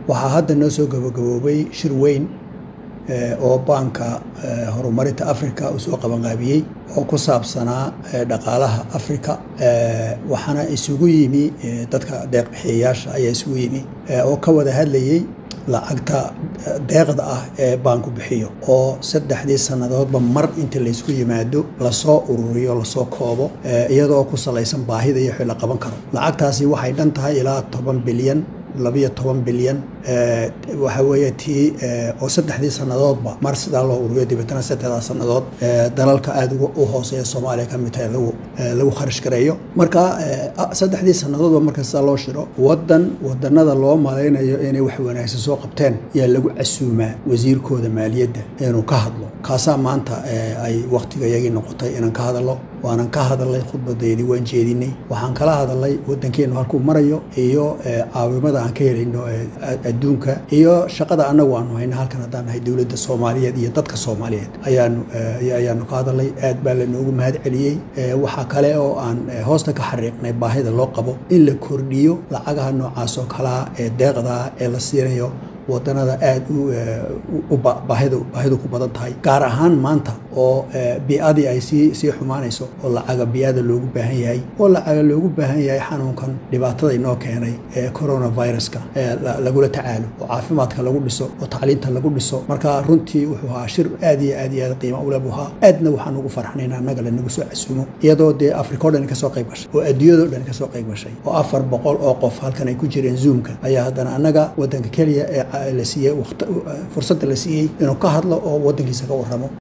waxaa hadda noo soo gabagaboobay shir weyn oo baanka horumarinta africa uu soo qabanqaabiyey oo ku saabsanaa dhaqaalaha africa waxaana isugu yimi dadka deeqbixiyayaasha ayaa isugu yimi oo ka wada hadlayey lacagta deeqda ah ee baanku bixiyo oo saddexdii sannadoodba mar inta laysku yimaado lasoo ururiyo lasoo koobo iyadoo ku salaysan baahida iyo wixii la qaban karo lacagtaasi waxay dhan tahay ilaa toban bilyan labiyo toban bilyan waxa weeye tii oo saddexdii sannadoodba mar sidaa loo ururiyo dabeetana saddexdaa sannadood dalalka aada u hooseeya soomaaliya ka mid tahay lagu lagu kharash gareeyo marka saddexdii sannadoodba marka sidaa loo shiro waddan wadanada loo malaynayo inay wax wanaagsan soo qabteen ayaa lagu casuumaa wasiirkooda maaliyadda inuu ka hadlo kaasaa maanta ay waktiga iyagii noqotay inaan ka hadalno waanan ka hadalnay khudbadeedii waan jeedinay waxaan kala hadalnay waddankeenu halkuu marayo iyo caawimada aan ka helayno adduunka iyo shaqada annagu aanu hayna halkan haddaan nahay dowladda soomaaliyeed iyo dadka soomaaliyeed ayaanu ayaanu ka hadalnay aad baa lanoogu mahad celiyey waxaa kale oo aan hoosta ka xariiqnay baahida loo qabo in la kordhiyo lacagaha noocaas oo kalaa ee deeqdaa ee la siinayo wadanada aada u baahidu baahidu ku badan tahay gaar ahaan maanta oo bi-adii ay sii sii xumaanayso oo lacaga bi-ada loogu baahan yahay oo lacaga loogu baahan yahay xanuunkan dhibaatada inoo keenay ee coronaviruska lagula tacaalo oo caafimaadka lagu dhiso oo tacliinta lagu dhiso marka runtii wuxuu ahaa shir aad iyo aad iyo aad qiimo ule buu ahaa aadna waxaan ugu farxnayn annaga lanagu soo casuumo iyadoo dee africa o dhan kasoo qayb gashay oo adduunyado dhan kasoo qayb gashay oo afar boqol oo qof halkan ay ku jireen zoomka ayaa haddana annaga wadanka keliya ee la siiyey fursadda la siiyey inuu ka hadlo oo waddankiisa ka warramo